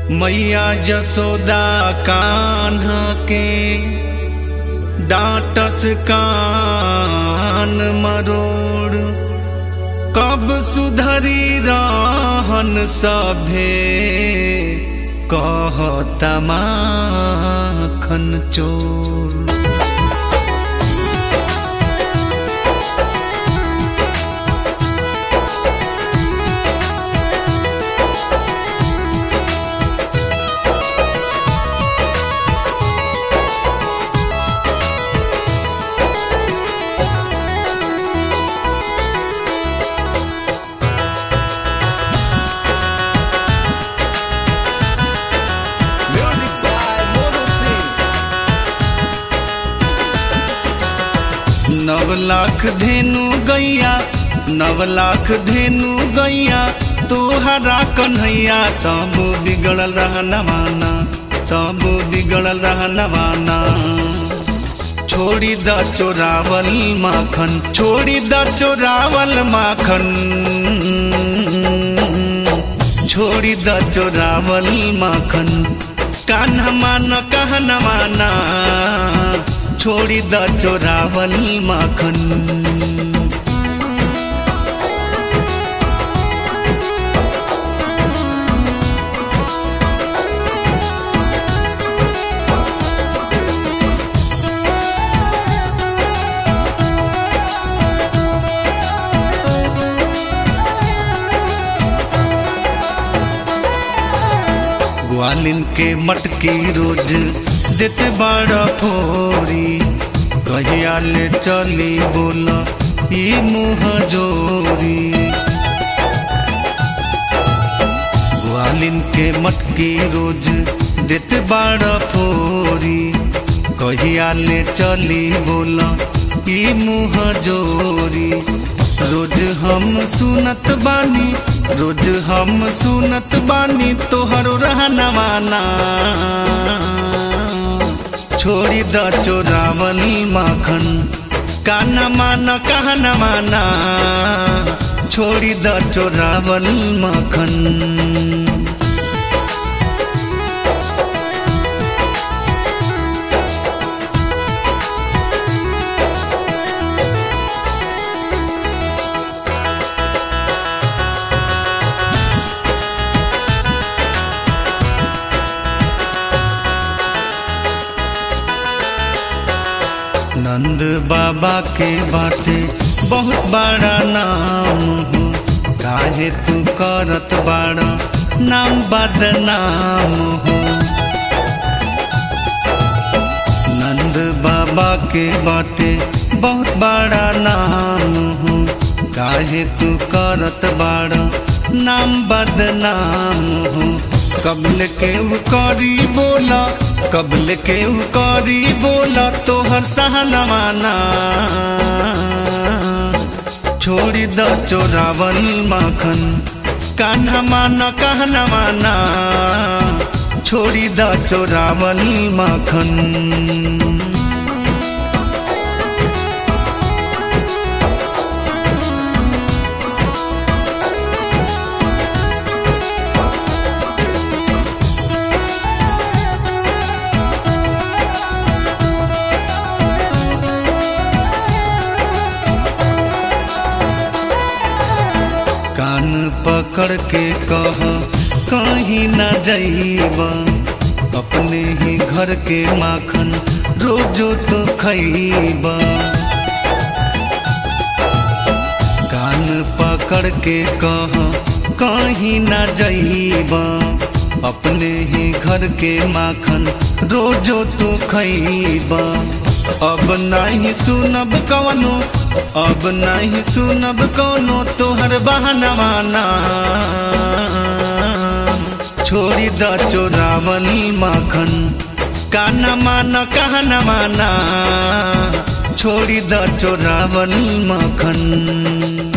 मैया जसोदा कान्हा के डांटस कान मरोड़ कब सुधरी रहन सभे कहता माखन चोर Music by Mono Singh. नव लाख धेनु गैया नव लाख धेनु गैया तोहरा कन्हैया तब बिगड़ल रह नवाना तब बिगड़ल रह नवाना छोड़ी द चोरावल माखन छोड़ी द चोरावल माखन छोड़ी द चोरावल माखन कान्हा मान कहना माना छोड़ी द चोरावल माखन ग्वालिन के मटकी रोज देते बड़ा फोरी कहिया ले चली बोल ई मुँह जोरी ग्वालिन के मटकी रोज देते बड़ा फोरी कहिया ले चली बोल ई मुँह जोरी रोज हम सुनत बानी रोज हम सुनत बानी तोहर रहना माना छोड़ी द चोरावल माखन काना माना कहना माना छोड़ी द चोरावल माखन नंद बाबा के बाटे बहुत बड़ा नाम हो काहे तू करत बाड़ा नाम बदनाम हो नंद बाबा के बाटे बहुत बड़ा नाम हो काहे तू करत बाड़ा नाम बदनाम हो कबल के करी बोला कबल के करी बोला तोहर सहनवाना छोड़ी द चोरावल माखन कान्हा माना कहना माना छोड़ी द चोरावल माखन कान पकड़ के कह कहीं न जाइब अपने ही घर के माखन रोजो तो खैब कान पकड़ के कह कहीं न जाइब अपने ही घर के माखन रोजो तो खैब अब नहीं सुनब कवनो अब नहीं सुनब कौनो तोहर बहाना माना छोड़ी द चोरावल माखन काना माना कहना माना छोड़ी द चोरावल माखन